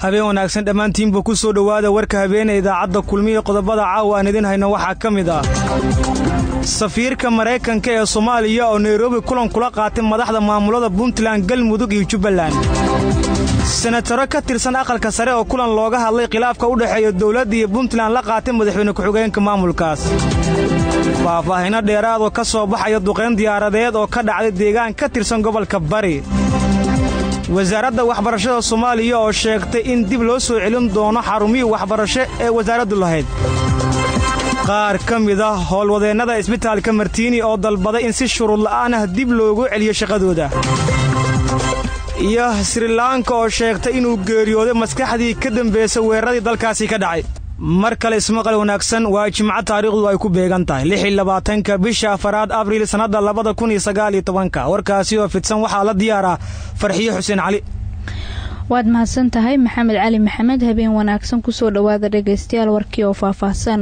habeen wanaagsan dhammaantiinba ku soo dhowaada warka habeene idaacadda kulmiya qodobada caawa aan idin hayno waxaa ka mid ah safiirka maraykanka ee soomaaliya oo nairobi kulan kula qaatay madaxda maamulada puntland galmudug iyo jubbaland senataro ka tirsan aqalka sare oo kulan looga hadlay khilaafka u dhexeeya dowladda iyo puntland la qaatay madaxweyne ku-xigeenka maamulkaas faahfaahinno dheeraadoo ka soo baxaya duqayn diyaaradeed oo ka dhacday deegaan ka tirsan gobolka bari wasaaradda waxbarashada soomaaliya oo sheegtay in dib loo soo celin doono xarumihii waxbarasho ee wasaaraddu lahayd qaar ka mid ah howlwadeennada isbitaalka martiini oo dalbaday in si shuruud la'aan ah dib loogu celiyo shaqadooda iyo srilanka oo sheegtay inuu geeriyooday maskaxdii ka dambaysa weeraradii dalkaasi ka dhacay mar kale ismaqal wanaagsan waa jimco taariikhdu ay ku beegan tahay lix iyo labaatanka bisha afaraad abriil sannadda labada kun iyo sagaal iyo tobanka warkaasi oo fidsan waxaa la diyaaraa farxiyo xuseen cali waad mahadsan tahay maxamed cali maxamed habeen wanaagsan kusoo dhowaada dhegaystayaal warkii oo faahfaahsan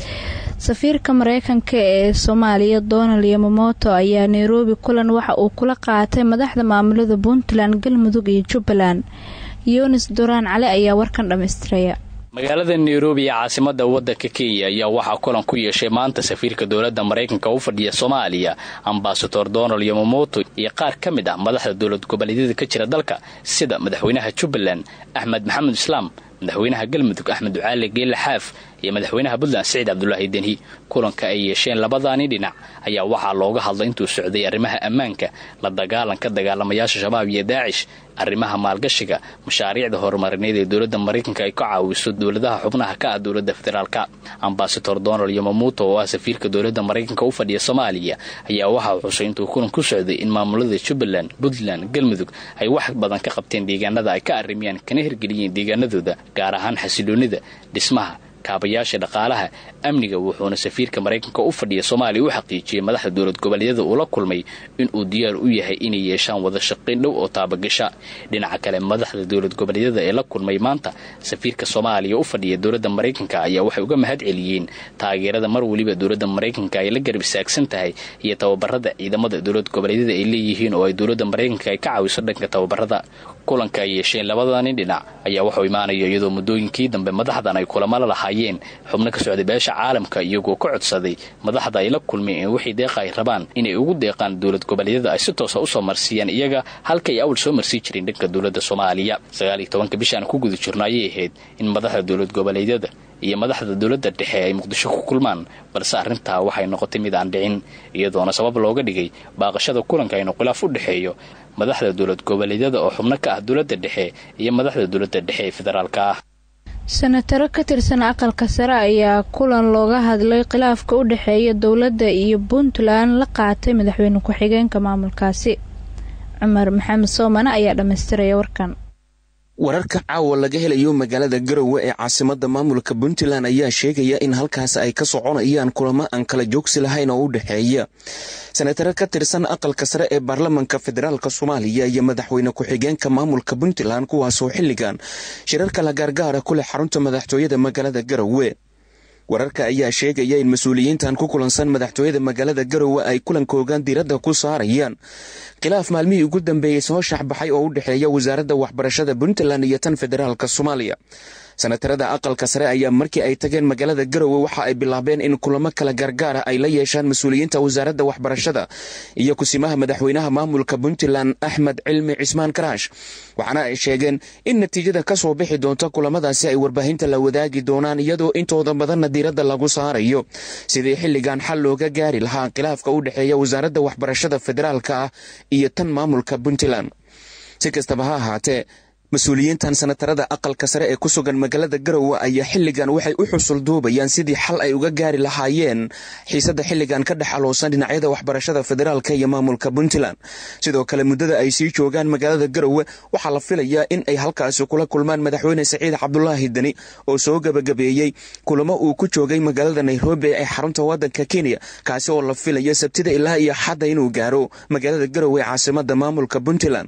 safiirka mareykanka ee soomaaliya donald yomamoto ayaa nairobi kulan waxa uu kula qaatay madaxda maamulada puntland galmudug iyo jubbaland yunis duraan cali ayaa warkan dhammaystiraya magaalada nairobi ee caasimada wadanka kenya ayaa waxaa kulan ku yeeshay maanta safiirka dowladda maraykanka u fadhiya soomaaliya ambasador donald yomamoto iyo qaar ka mid ah madaxda dowlad goboleedyada ka jira dalka sida madaxweynaha jubbaland axmed maxamed islaam madaxweynaha galmudug axmed ducaale geelle xaaf iyo madaxweynaha puntland siciid cabdulaahi denhi kulanka ay yeesheen labadaani dhinac ayaa waxaa looga hadlay intuu socday arrimaha ammaanka la dagaalanka dagaalamayaasha shabaab iyo daacish arrimaha maalgashiga mashaariicda horumarineed ee dowladda maraykanka ay ka caawiso dowladaha xubnaha ka ah dowladda federaalka ambasador donald yomamuto oo ah safiirka dowladda maraykanka u fadhiya soomaaliya ayaa waxaa xusay intuu kulan ku socday in maamulada jubbaland puntland galmudug ay wax badan ka qabteen deegaanada ay ka arrimiyaan kana hirgeliyeen deegaanadooda gaar ahaan xasiloonida dhismaha kaabayaasha dhaqaalaha amniga wuxuuna safiirka maraykanka u fadhiya soomaaliya u xaqiijiyey madaxda dowlad goboleedyada uu la kulmay inuu diyaar u yahay inay yeeshaan wada shaqayn dhow oo taabagasha dhinaca kale madaxda dowlad goboleedyada ee la kulmay maanta safiirka soomaaliya u fadhiya dowladda maraykanka ayaa waxay uga mahad celiyeen taageerada mar weliba dowladda maraykanka ay la garab istaagsan tahay iyo tababarada ciidamada dowlad goboleedyada ay leeyihiin oo ay dowladda maraykanka ay ka caawiso dhanka tababarada kulanka ay yeesheen labadani dhinac ayaa waxuu imaanaya iyadoo muddooyinkii dambe madaxdan ay kulamo la lahaayeen xubno ka socday beesha caalamka iyagoo ka codsaday madaxda ay la kulmeen in wixii deeqa ay rabaan inay ugu deeqaan dowlad goboleedyada ay si toosa usoo marsiiyaan iyaga halka ay awal soo marsii jireen dhanka dowladda soomaaliya sagaal iyo tobanka bishaan ku guda jirno ayay ahayd in madaxda dowlad goboleedyada iyo madaxda dowladda dhexe ay muqdisho ku kulmaan balse arrintaa waxay noqotay mid aan dhicin iyadoona sabab looga dhigay baaqashada kulanka inuu khilaaf u dhexeeyo madaxda dowlad goboleedyada oo xubno ka ah dowladda dhexe iyo madaxda dowladda dhexe ee federaalka ah senataro ka tirsan aqalka sare ayaa kulan looga hadlay khilaafka u dhexeeya dowladda iyo puntland la qaatay madaxweyne ku-xigeenka maamulkaasi cumar maxamed soomane ayaa dhammaystiraya warkan wararka caawa laga helayo magaalada garowe ee caasimada maamulka puntland ayaa sheegaya in halkaas ay ka soconayaan kulamo aan kala joogsi lahayn oo u dhexeeya senataro ka tirsan aqalka sare ee baarlamanka federaalk soomaaliya iyo madaxweyne ku-xigeenka maamulka puntland kuwaasoo xilligan shirarka la gaargaara ku leh xarunta madaxtooyada magaalada garowe wararka ayaa sheegaya in mas-uuliyiintan ku kulansan madaxtooyada magaalada garowe ay kulankoogan diiradda ku saarayaan khilaaf maalmihii ugu dambeeyey soo shaxbaxay oo u dhexeeya wasaaradda waxbarashada puntland iyo tan federaalk soomaaliya senatarada aqalka sare ayaa markii ay tageen magaalada garowe waxa ay bilaabeen in kulamo kala gaargaara ay la yeeshaan mas-uuliyiinta wasaaradda waxbarashada iyo kusimaha madaxweynaha maamulka puntland axmed cilmi cismaan karaash waxaana ay sheegeen in natiijada ka soo bixi doonta kulamadaasi ay warbaahinta la wadaagi doonaan iyadoo intooda badanna diiradda lagu saarayo sidii xilligan xal looga gaari lahaa khilaafka u dhexeeya wasaaradda waxbarashada federaalka ah iyo tan maamulka puntland si kastaba ha ahaatee mas-uuliyiintan senatarada aqalka sare ee ku sugan magaalada garowe ayaa xilligan waxay u xusul duubayaan sidii xal ay uga gaari lahaayeen xiisadda xilligan ka dhex aloosan dhinacyada waxbarashada federaalka iyo maamulka puntland sidoo kale muddada ay sii joogaan magaalada garowe waxaa la filayaa in ay halkaasi kula kulmaan madaxweyne saciid cabdulaahi deni oo soo gabagabeeyey kulamo uu ku joogay magaalada nairobi ee xarunta wadanka kenya kaasi oo la filaya sabtida ilaa iyo xadda inuu gaaro magaalada garowe ee caasimada maamulka puntland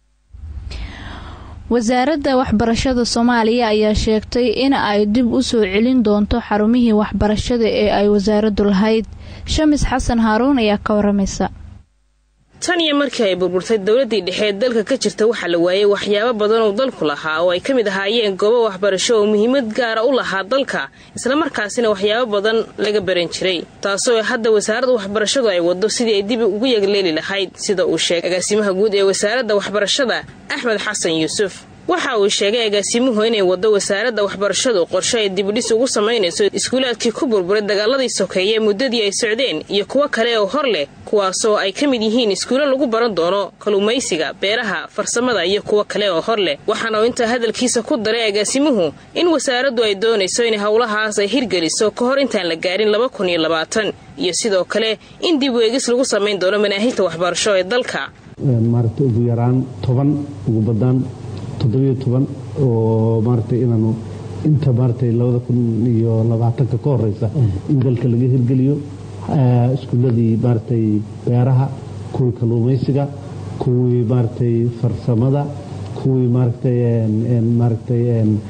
wasaaradda waxbarashada soomaaliya ayaa sheegtay in ay dib u soo celin doonto xarumihii waxbarashada ee ay wasaaraddu lahayd shamis xasan haaruun ayaa ka waramaysa tan iyo markii ay burburtay dowladdii dhexe ee dalka ka jirta waxaa la waayey waxyaabo badan oo dalku lahaa oo ay ka mid ahaayeen goobo waxbarasho oo muhiimad gaara u lahaa dalka islamarkaasina waxyaabo badan laga baran jiray taasoo hadda wasaaradda waxbarashadu ay wado sidii ay dib ugu yagleeli lahayd sida uu sheegay agaasimaha guud ee wasaaradda waxbarashada axmed xasan yuusuf waxa uu sheegay agaasimuhu inay wado wasaaradda waxbarashadu qorshe ay dibudhis ugu samaynayso iskuulaadkii ku burburay dagaaladii sokeeye muddadii ay socdeen iyo kuwo kale oo hor leh kuwaasoo ay ka mid yihiin iskuulo lagu baran doono kaluumaysiga beeraha farsamada iyo kuwo kale oo hor leh waxaana uu intaa hadalkiisa ku daray agaasimuhu in wasaaraddu ay doonayso in howlahaas ay hirgeliso ka hor intaan la gaarin laba kun iyo labaatan iyo sidoo kale in dib weegis lagu samayn doono manaahijta waxbarasho ee dalka maaragta ugu yaraan toban ugu badaan toddobiyo toban oo maaragtay inaanu inta maaragtay labada kun iyo labaatanka ka horeysa in dalka laga hirgeliyo iskuuladii maaragtay beeraha kuwii kalluumaysiga kuwii maaragtay farsamada kuwii maaragtay maaragtay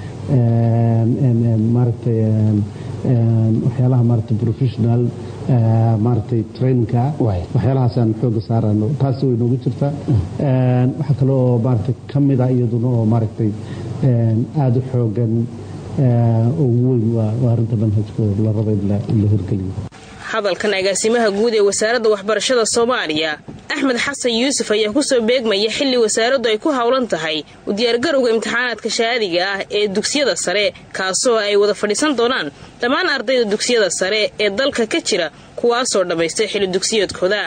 maaragtay waxyaalaha maaragtay professional maaragtay trainingka waxyaalahaasaan xooga saarano taasi way noogu jirtaa waxaa kale oo maaragtay ka mid ah iyaduna oo maaragtay aada u xoogan ugu weyn waa arrinta manhajka la raba in la hirgeliyo hadalkan agaasimaha guud ee wasaaradda waxbarashada soomaaliya axmed xasan yuusuf ayaa kusoo beegmaya xilli wasaaraddu ay ku howlan tahay u diyaargarowga imtixaanaadka shahaadiga ah ee dugsiyada sare kaasoo ay wada fadhiisan doonaan dhammaan ardayda dugsiyada sare ee dalka ka jira kuwaasoo dhammaystay xilli dugsiyoodkooda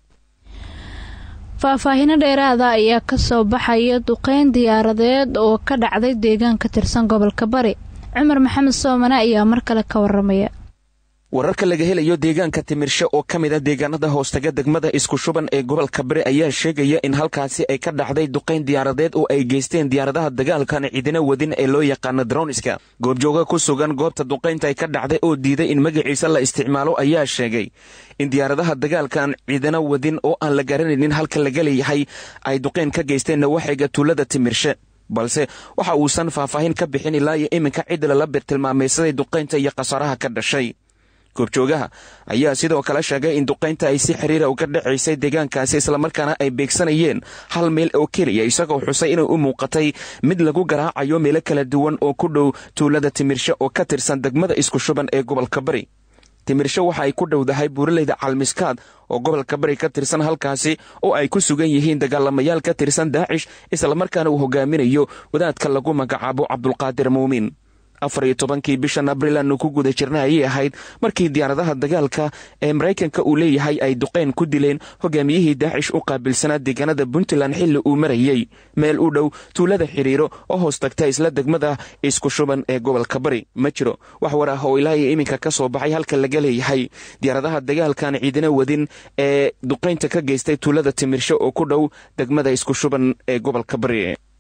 faahfaahino dheeraada ayaa kasoo baxaya duqeyn diyaaradeed oo ka dhacday deegaan ka tirsan gobolka bari cumar maxamed soomane ayaa mar kale ka waramaya wararka laga helayo deegaanka timirshe oo ka mid a deegaanada hoostaga degmada isku shuban ee gobolka bari ayaa sheegaya in halkaasi ay ka dhacday duqayn diyaaradeed oo ay geysteen diyaaradaha dagaalkan ciidina wadin ee loo yaqaano droniska goobjooga ku sugan goobta duqaynta ay ka dhacday oo diiday in magaciisa la isticmaalo ayaa sheegay in diyaaradaha dagaalkan ciidana wadin oo aan la garanaynin halka laga leeyahay ay duqayn ka geysteen nawaaxiga tuulada timirshe balse waxa uusan faahfaahin ka bixin ilaa iyo iminka cid lala birtilmaameysaday duqaynta iyo khasaaraha ka dhashay goobjoogaha ayaa sidoo kale sheegay in duqaynta ay si xiriira uga dhacaysay deegaankaasi islamarkaana ay beegsanayeen hal meel oo keliya isagoo xusay inay u muuqatay mid lagu garaacayo meelo kala duwan oo ku dhow tuulada timirshe oo ka tirsan degmada isku shuban ee gobolka bari timirshe waxa ay ku dhowdahay buuraleyda calmiskaad oo gobolka bari ka tirsan halkaasi oo ay ku sugan yihiin dagaalamayaal ka tirsan daacish islamarkaana uu hogaaminayo wadaadka lagu magacaabo cabdulqaadir muumin afar iyo tobankii bishan abril aanu ku guda jirna ayay ahayd markii diyaaradaha dagaalka ee maraykanka uu leeyahay ay duqeyn ku dileen hogaamiyihii daacish u qaabilsanaa deegaanada puntland xilli uu marayey meel u dhow tuulada xiriiro oo hoos tagta isla degmada isku shuban ee gobolka bari ma jiro wax war ah oo ilaa iyo iminka ka soo baxay halka laga leeyahay diyaaradaha dagaalkan ciidina wadin ee duqaynta ka geystay tuulada timirshe oo ku dhow degmada isku shuban ee gobolka bari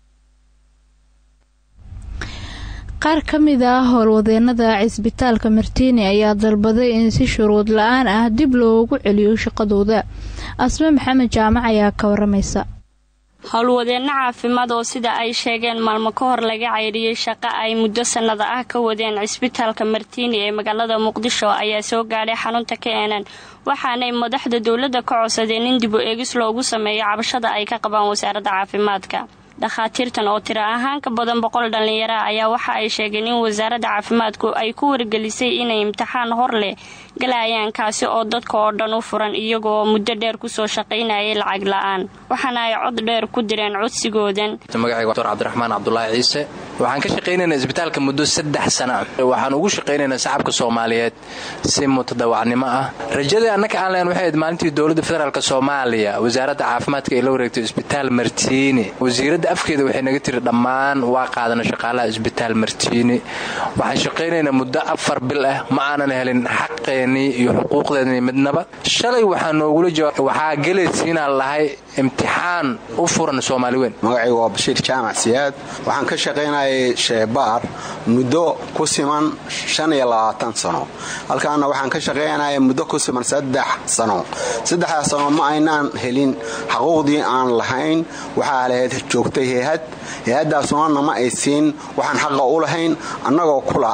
qaar ka mid ah howlwadeenada cisbitaalka martiini ayaa dalbaday in si shuruud la-aan ah dib loogu celiyo shaqadooda asme maxamed jaamac ayaa ka waramaysa howlwadeenno caafimaad oo sida ay sheegeen maalmo ka hor laga caydhiyey shaqo ay muddo sannada ah ka wadeen cisbitaalka martiini ee magaalada muqdisho ayaa soo gaadhay xarunta keenan waxaanay madaxda dowladda ka codsadeen in dib u eegis loogu sameeyo cabashada ay ka qabaan wasaaradda caafimaadka dhakhaatiirtan oo tiro ahaan ka badan boqol dhallinyara ayaa waxa ay sheegeen in wasaaradda caafimaadku ay ku wargelisay inay imtixaan hor leh galayaan kaasi oo dadka oo dhan u furan iyagoo muddo dheer kusoo shaqaynayay lacag la-aan waxaana ay cod dheer ku direen codsigoodan magacayga doctor cabdiraxmaan cabdulaahi ciise waxaan ka shaqaynaynaa isbitaalka muddo saddex sana ah waxaan ugu shaqaynaynaa shacabka soomaaliyeed si mutadawacnimo ah rajadii annaka aan leen waxay ayd maalintii dowladda federaalk soomaaliya wasaaradda caafimaadka ay la wareegtay isbitaal martiini wasiiradda afkeeda waxay naga tiri dhammaan waa qaadana shaqaalaha isbitaal martiini waxaan shaqaynaynaa muddo afar bil ah ma aanan helin xaqeennii iyo xuquuqdeennii midnaba shalay waxaa noogula jawaab waxaa gelaysiinaan lahay imtixaan u furan soomaali weyn magacaygu waa bashiir jaamac siyaad waxaan ka shaqaynayay sheebaar muddo ku siman shan iyo labaatan sano halkaana waxaan ka shaqaynaya muddo ku siman saddex sano saddexdaas sano ma aynaan helin xaquuqdii aan lahayn waxaa lahayd joogtay hay-had hay-addaasuna nama ay siin waxaan xaqa u lahayn annagoo kula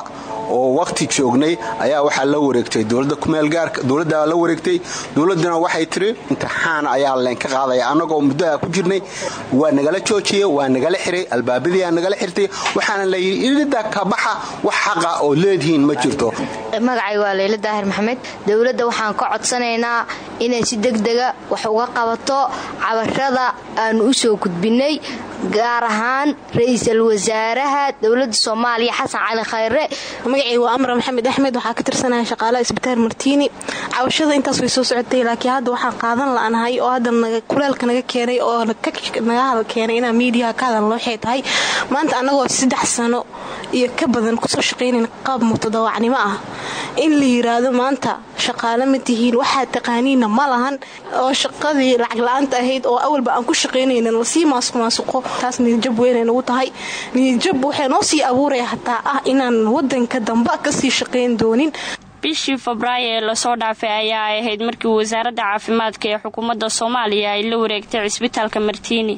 oo waqti joognay ayaa waxaa la wareegtay dowladda kumeelgaarka dowladdaa la wareegtay dowladduna waxay tiri imtixaan ayaa leenka qaadaya annagoo muddaha ku jirnay waa nagala joojiyey waa nagala xiray albaabadiiaa nagala xirtay waxaana layidhi ilida kabaxa wax xaqa oo leedihiin ma jirto magacay waa leyla daahir maxamed dowladda waxaan ka codsanaynaa inay si degdega wax uga qabato cabashada aanu u soo gudbinay gaar ahaan ra-iisul wasaaraha dowladda soomaaliya xasan cali khayre magacay waa amra maxamed axmed waxaa ka tirsanaya shaqaalaha isbitaal martiini cabashada intaas way soo socotay laakiin hadda waxaan qaadan la'anahay oo hadda kuleelka naga keenay oo naga hadal keenay inaa miidiyaha ka hadalno waxay tahay maanta annagoo saddex sano iyo ka badan kusoo shaqaynayn qaab mutadawaacnimo ah in la yiraahdo maanta shaqaale ma tihiin waxaa taqaaniina ma lahan oo shaqadii lacag la-aanta ahayd oo awalba aan ku shaqaynaynin lasii maasuqmaasuqo taas niyadjab weynay nagu tahay niyadjab waxay noo sii abuuraya hataa ah inaan wadanka damba kasii shaqayn doonin bishii febraayo ee lasoo dhaafay ayaa ay ahayd markii wasaaradda caafimaadka ee xukuumadda soomaaliya ay la wareegtay cisbitaalka martiini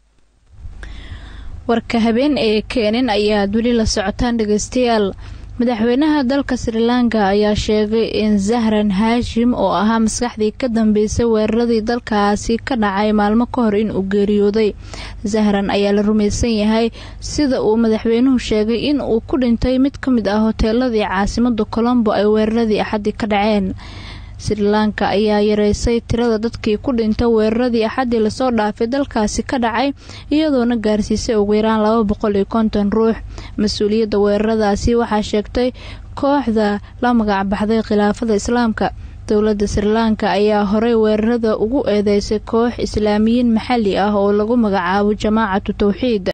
warka habeen ee keenin ayaad weli la socotaan dhegeystayaal madaxweynaha dalka sri lanka ayaa sheegay in zahran haashim oo ahaa maskaxdii ka dambeysay weeraradii dalkaasi ka dhacay maalmo ka hor in uu geeriyooday zahran ayaa la rumaysan yahay sida uu madaxweynuhu sheegay in uu ku dhintay mid ka mid ah hoteeladii caasimada colombo ay weeraradii axadii ka dhaceen sri lanka ayaa yareysay tirada dadkii ku dhinta weeraradii axadii lasoo dhaafay dalkaasi ka dhacay iyadoona gaarsiisay ugu yaraan laba boqol iyo konton ruux mas-uuliyadda weeraradaasi waxaa sheegtay kooxda la magacbaxday khilaafada islaamka dowladda sri lanka ayaa horey weerarada ugu eedeysay koox islaamiyiin maxalli ah oo lagu magacaabo jamaacatu tawxiid